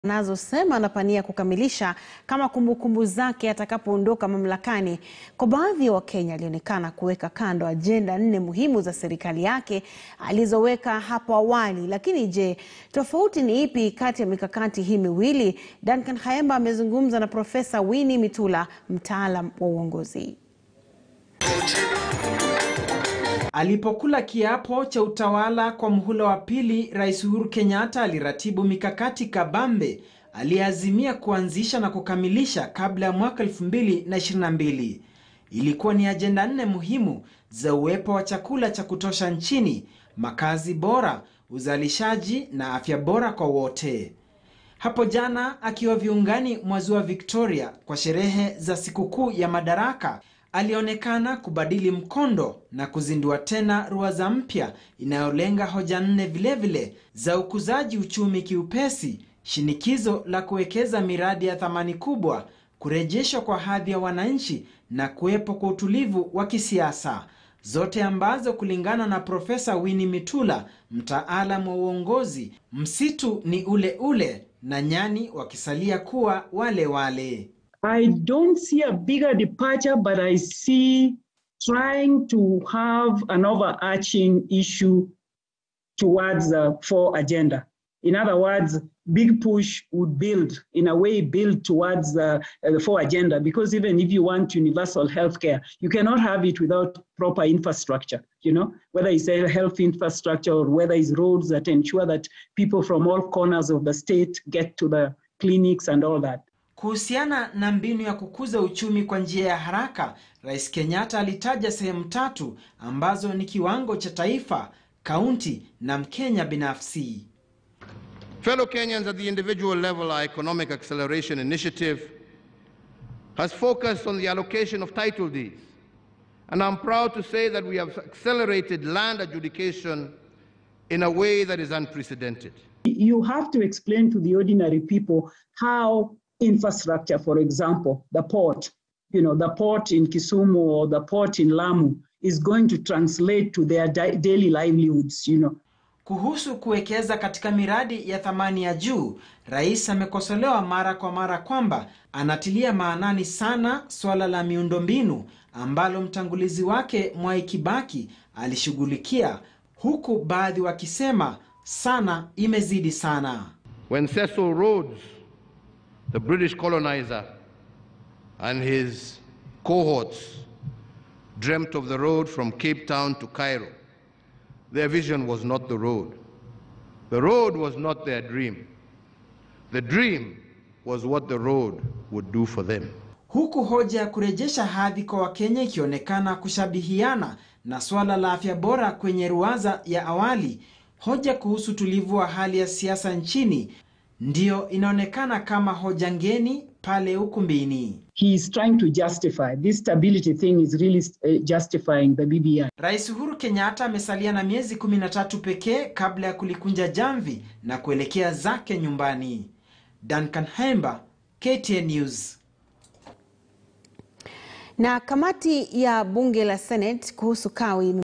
anazosema anapania kukamilisha kama kumbukumbu zake atakapoondoka mamlakani. Kwa baadhi ya Wakenya, alionekana kuweka kando ajenda nne muhimu za serikali yake alizoweka hapo awali. Lakini je, tofauti ni ipi kati ya mikakati hii miwili? Duncan Khaemba amezungumza na Profesa Winnie Mitula, mtaalam wa uongozi. Alipokula kiapo cha utawala kwa muhula wa pili, Rais Uhuru Kenyatta aliratibu mikakati kabambe aliyeazimia kuanzisha na kukamilisha kabla ya mwaka 2022. Ilikuwa ni ajenda nne muhimu za uwepo wa chakula cha kutosha nchini, makazi bora, uzalishaji na afya bora kwa wote. Hapo jana akiwa viungani mwa Ziwa Victoria kwa sherehe za sikukuu ya Madaraka, alionekana kubadili mkondo na kuzindua tena ruwaza mpya inayolenga hoja nne vilevile za ukuzaji uchumi kiupesi, shinikizo la kuwekeza miradi ya thamani kubwa, kurejeshwa kwa hadhi ya wananchi na kuwepo kwa utulivu wa kisiasa, zote ambazo kulingana na Profesa Winnie Mitula, mtaalam wa uongozi, msitu ni ule ule na nyani wakisalia kuwa wale wale. I don't see a bigger departure, but I see trying to have an overarching issue towards the four agenda. In other words, big push would build, in a way, build towards the, uh, the four agenda, because even if you want universal healthcare, you cannot have it without proper infrastructure, you know, whether it's a health infrastructure or whether it's roads that ensure that people from all corners of the state get to the clinics and all that. Kuhusiana na mbinu ya kukuza uchumi kwa njia ya haraka, Rais Kenyatta alitaja sehemu tatu ambazo ni kiwango cha taifa, kaunti na Mkenya binafsi. Fellow Kenyans at the individual level, our Economic Acceleration Initiative has focused on the allocation of title deeds. And I'm proud to say that we have accelerated land adjudication in a way that is unprecedented. You have to explain to the ordinary people how infrastructure, for example, the port, you know, the port in Kisumu or the port in Lamu is going to translate to their daily livelihoods, you know. Kuhusu kuwekeza katika miradi ya thamani ya juu, rais amekosolewa mara kwa mara kwamba anatilia maanani sana swala la miundombinu ambalo mtangulizi wake Mwai Kibaki alishughulikia, huku baadhi wakisema sana imezidi sana. When Cecil Rhodes the British colonizer and his cohorts dreamt of the road from Cape Town to Cairo. Their vision was not the road. The road was not their dream. The dream was what the road would do for them. Huku hoja ya kurejesha hadhi kwa Wakenya ikionekana kushabihiana na swala la afya bora kwenye ruwaza ya awali, hoja kuhusu tulivu wa hali ya siasa nchini ndiyo inaonekana kama hoja ngeni pale ukumbini. He is trying to justify this stability thing is really uh, justifying the BBI. Rais Uhuru Kenyatta amesalia na miezi 13 pekee kabla ya kulikunja jamvi na kuelekea zake nyumbani. Duncan Hemba, KTN News. Na kamati ya bunge la Senate kuhusu kawi